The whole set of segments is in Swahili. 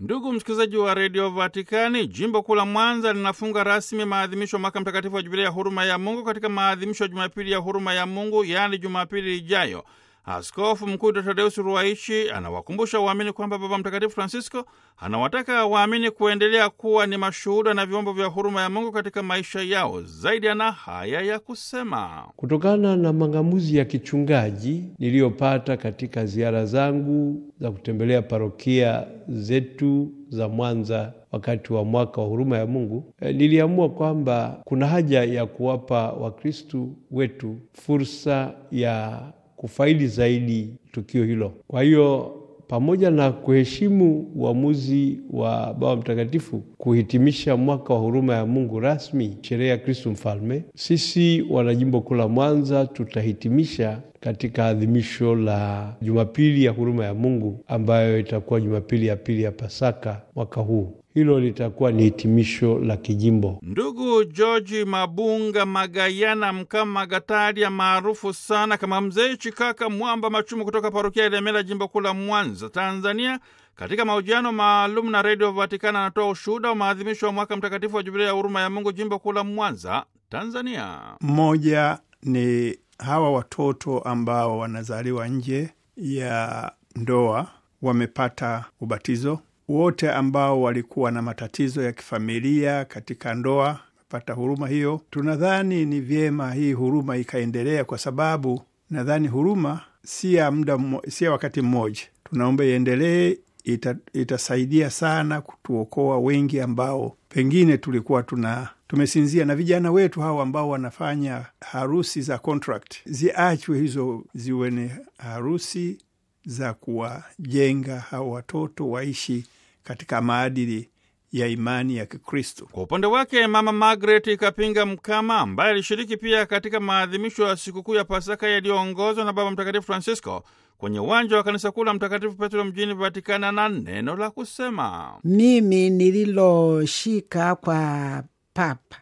Ndugu msikilizaji wa redio Vatikani, jimbo kuu la Mwanza linafunga rasmi maadhimisho ya mwaka mtakatifu wa jubilia ya huruma ya Mungu katika maadhimisho ya Jumapili ya huruma ya Mungu, yaani Jumapili ijayo. Askofu Mkuu Dr Tadeusi Ruwaichi anawakumbusha waamini kwamba Baba Mtakatifu Francisco anawataka waamini kuendelea kuwa ni mashuhuda na vyombo vya huruma ya Mungu katika maisha yao. Zaidi ana haya ya kusema: kutokana na mang'amuzi ya kichungaji niliyopata katika ziara zangu za kutembelea parokia zetu za Mwanza wakati wa mwaka wa huruma ya Mungu, e, niliamua kwamba kuna haja ya kuwapa Wakristu wetu fursa ya kufaidi zaidi tukio hilo. Kwa hiyo pamoja na kuheshimu uamuzi wa Baba Mtakatifu kuhitimisha mwaka wa huruma ya Mungu rasmi sherehe ya Kristu Mfalme, sisi wanajimbo kuu la Mwanza tutahitimisha katika adhimisho la Jumapili ya huruma ya Mungu ambayo itakuwa Jumapili ya pili ya Pasaka mwaka huu. Hilo litakuwa ni hitimisho la kijimbo. Ndugu George Mabunga Magayana Mkama Gataria, maarufu sana kama Mzee Chikaka Mwamba Machumu, kutoka parokia Ilemela, jimbo kuu la Mwanza, Tanzania, katika mahojiano maalum na redio Vatikana anatoa ushuhuda wa maadhimisho ya mwaka mtakatifu wa jubilia ya huruma ya Mungu, jimbo kuu la Mwanza, Tanzania. Mmoja ni hawa watoto ambao wanazaliwa nje ya ndoa wamepata ubatizo wote ambao walikuwa na matatizo ya kifamilia katika ndoa pata huruma hiyo. Tunadhani ni vyema hii huruma ikaendelea, kwa sababu nadhani huruma si ya muda, si ya wakati mmoja. Tunaomba iendelee, ita, itasaidia sana kutuokoa wengi ambao pengine tulikuwa tuna tumesinzia, na vijana wetu hao ambao wanafanya harusi za contract ziachwe hizo, ziwe ni harusi za kuwajenga hao watoto waishi katika maadili ya imani ya Kikristo. Kwa upande wake Mama Margaret Kapinga Mkama, ambaye alishiriki pia katika maadhimisho ya sikukuu ya Pasaka yaliyoongozwa na Baba Mtakatifu Francisco kwenye uwanja wa kanisa kuu la Mtakatifu Petro mjini Vatikana, na neno la kusema. Mimi nililoshika kwa Papa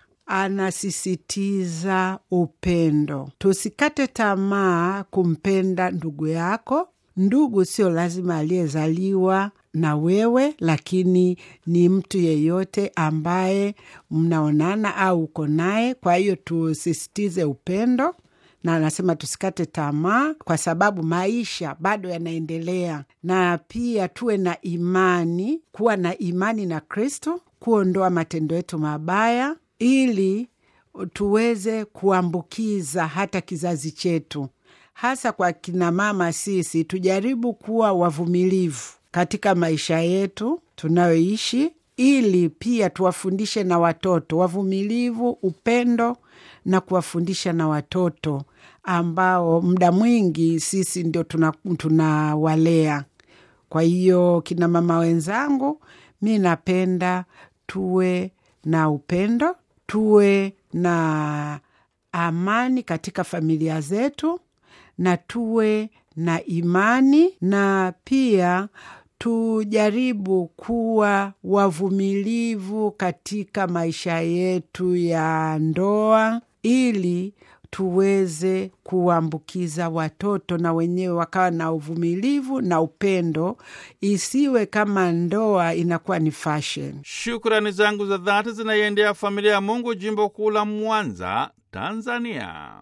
anasisitiza upendo, tusikate tamaa kumpenda ndugu yako. Ndugu sio lazima aliyezaliwa na wewe, lakini ni mtu yeyote ambaye mnaonana au uko naye. Kwa hiyo tusisitize upendo, na anasema tusikate tamaa, kwa sababu maisha bado yanaendelea, na pia tuwe na imani, kuwa na imani na Kristo, kuondoa matendo yetu mabaya, ili tuweze kuambukiza hata kizazi chetu hasa kwa kinamama. Sisi tujaribu kuwa wavumilivu katika maisha yetu tunayoishi, ili pia tuwafundishe na watoto wavumilivu, upendo, na kuwafundisha na watoto ambao muda mwingi sisi ndio tunawalea. Tuna kwa hiyo kinamama wenzangu, mi napenda tuwe na upendo, tuwe na amani katika familia zetu na tuwe na imani na pia tujaribu kuwa wavumilivu katika maisha yetu ya ndoa, ili tuweze kuambukiza watoto na wenyewe wakawa na uvumilivu na upendo, isiwe kama ndoa inakuwa ni fashion. Shukrani zangu za dhati zinaiendea familia ya Mungu, jimbo kuu la Mwanza, Tanzania.